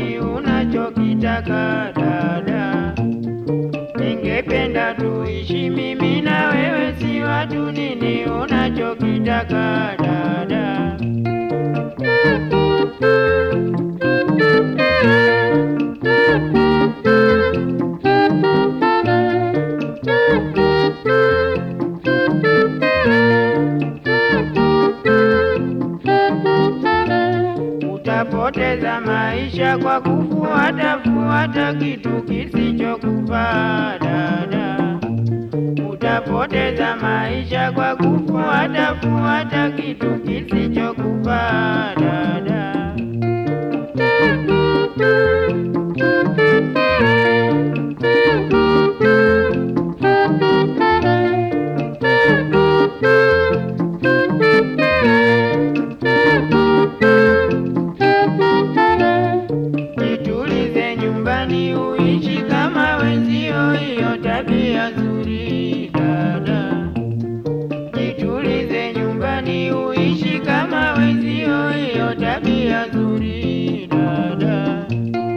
nini unachokitaka dada? Ningependa tuishi mimi na wewe, si watu. Nini unachokitaka dada? Utapoteza maisha kwa kufuata fuata kitu kisichokufaa dada. Utapoteza maisha kwa kufuata fuata kitu kisichokufaa dada. Jitulize nyumbani uishi kama wenzio, hiyo tabia nzuri dada. Jitulize nyumbani uishi kama wenzio, hiyo tabia nzuri dada.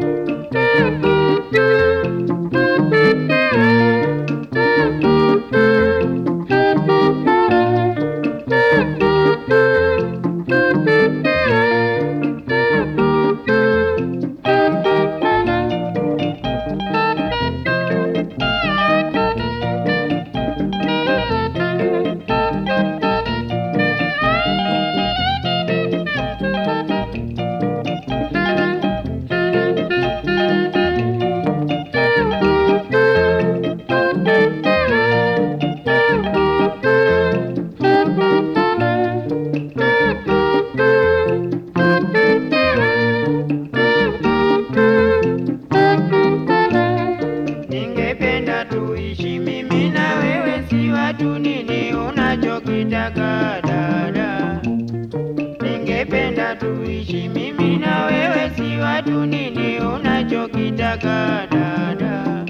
Ningependa tuishi mimi na wewe, si watu. Nini unachokitaka dada? Ningependa tuishi mimi na wewe, si watu. Nini unachokitaka dada?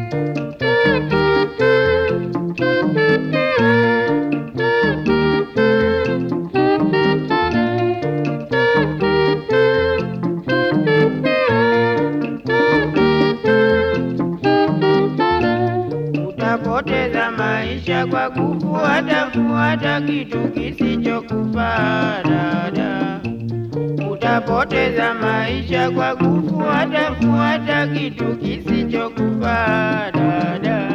Utapoteza maisha kwa kufuata fuata kitu kisichokufaa dada. Utapoteza maisha kwa kufuata fuata kitu kisichokufaa dada.